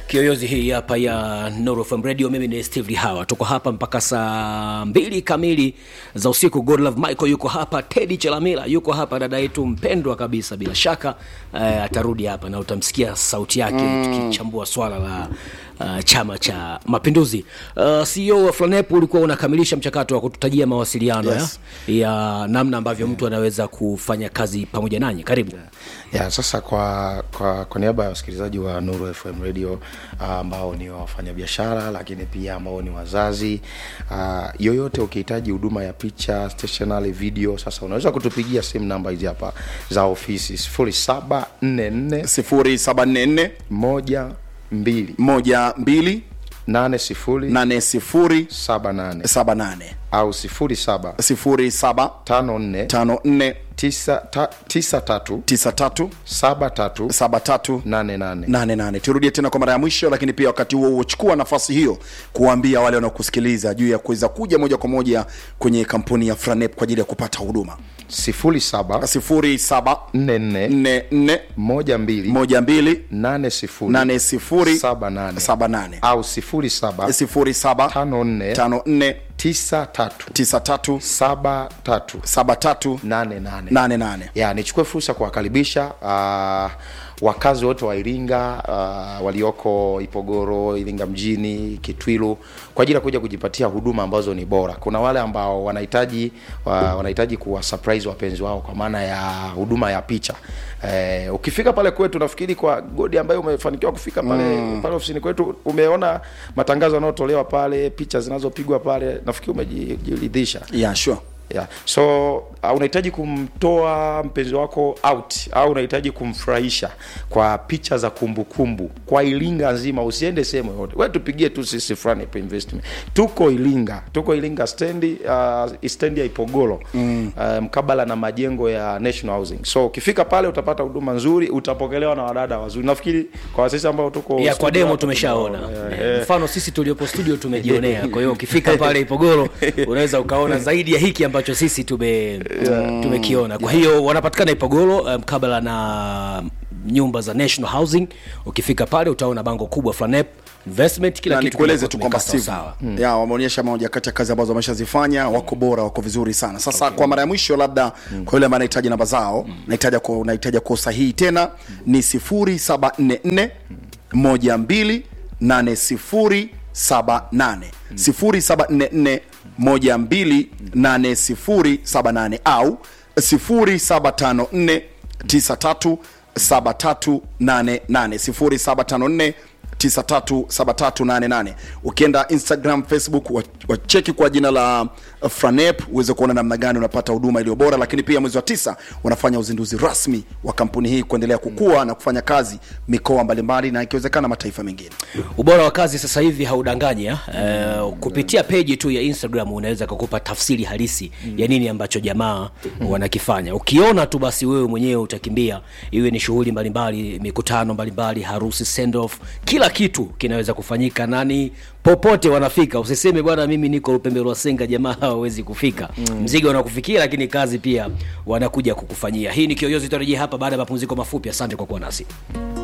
Kiyoyozi hii hapa ya Nuru FM Radio. Mimi ni Steve Lihawa, tuko hapa mpaka saa mbili kamili za usiku. Godlove Michael yuko hapa, Teddy Chelamila yuko hapa, dada yetu mpendwa kabisa, bila shaka uh, atarudi hapa na utamsikia sauti yake mm. tukichambua swala la uh, Chama cha Mapinduzi. Uh, CEO wa Flanep ulikuwa unakamilisha mchakato wa kututajia mawasiliano Yes. ya, ya namna ambavyo mtu anaweza kufanya kazi pamoja nanyi. Karibu. ya sasa kwa, kwa, kwa niaba ya wasikilizaji wa Nuru FM Radio ah, ambao ni wafanyabiashara lakini pia ambao ni wazazi uh, yoyote ukihitaji huduma ya picha stationary video sasa unaweza kutupigia simu namba hizi hapa za ofisi 0744 sifuri saba nne nne moja mbili moja mbili nane sifuri nane sifuri saba nane saba nane au sifuri saba sifuri saba tano nne tano nne tisa, ta, tisa tatu tisa tatu saba tatu saba tatu nane nane nane nane turudie tena kwa mara ya mwisho lakini pia wakati huo huo chukua nafasi hiyo kuwaambia wale wanaokusikiliza juu ya kuweza kuja moja kwa moja kwenye kampuni ya franep kwa ajili ya kupata huduma sifuri saba sifuri saba nne nne nne nne moja mbili moja mbili nane sifuri nane sifuri saba nane saba nane au sifuri saba sifuri saba tano nne tano nne tisa tatu tisa tatu saba tatu saba tatu nane nane nane nane ya nichukue fursa kuwakaribisha uh, wakazi wote wa Iringa uh, walioko Ipogoro, Iringa mjini, Kitwilu kwa ajili ya kuja kujipatia huduma ambazo ni bora. Kuna wale ambao wanahitaji uh, wanahitaji kuwa surprise wapenzi wao kwa maana ya huduma ya picha. Eh, ukifika pale kwetu nafikiri kwa Godi ambaye umefanikiwa kufika pale mm. pale ofisini kwetu umeona matangazo yanayotolewa pale, picha zinazopigwa pale, nafikiri umejiridhisha. yeah, sure Yeah. So uh, unahitaji kumtoa mpenzi wako out au unahitaji kumfurahisha kwa picha za kumbukumbu kumbu. Kwa Iringa nzima, usiende sehemu yoyote, wewe tupigie tu sisi Franip Investment. Tuko Iringa, tuko Iringa stendi uh, stendi ya Ipogoro mm. uh, mkabala na majengo ya National Housing. So ukifika pale utapata huduma nzuri, utapokelewa na wadada wazuri. Nafikiri kwa sisi ambao tuko ya kwa studio demo hapa tumeshaona tunaona, yeah, Eh, yeah. mfano sisi tuliopo studio tumejionea kwa hiyo ukifika pale ipogoro unaweza ukaona zaidi ya hiki ambacho sisi tume tumekiona kwa hiyo wanapatikana ipogoro eh, mkabala na nyumba za national housing ukifika pale utaona bango kubwa flanep investment kila na kitu nikueleze kinakuwa tu kwamba kimekaa Steve sawa mm. ya wameonyesha moja kati ya kazi ambazo wameshazifanya wako bora wako vizuri sana sasa okay. kwa mara ya mwisho labda mm. kwa yule ambaye anahitaji namba zao mm. nahitaji kwa nahitaji kwa usahihi tena ni 0744 12 8078 0744 12 8078 au 0754 93 7388 0754 937388 ukienda instagram facebook wa- wacheki kwa jina la uh, franep uweze kuona namna gani unapata huduma iliyo bora lakini pia mwezi wa tisa wanafanya uzinduzi rasmi wa kampuni hii kuendelea kukua na kufanya kazi mikoa mbalimbali na ikiwezekana mataifa mengine ubora wa kazi sasa hivi haudanganya uh, kupitia peji tu ya instagram unaweza kukupa tafsiri halisi ya nini ambacho jamaa wanakifanya ukiona tu basi wewe mwenyewe utakimbia iwe ni shughuli mbalimbali mikutano mbalimbali harusi send off kila kitu kinaweza kufanyika nani popote wanafika usiseme bwana mimi niko upembe wa senga jamaa hawawezi kufika mm. mzigo unakufikia lakini kazi pia wanakuja kukufanyia hii ni kiyoyozi tutarejea hapa baada ya mapumziko mafupi asante kwa kuwa nasi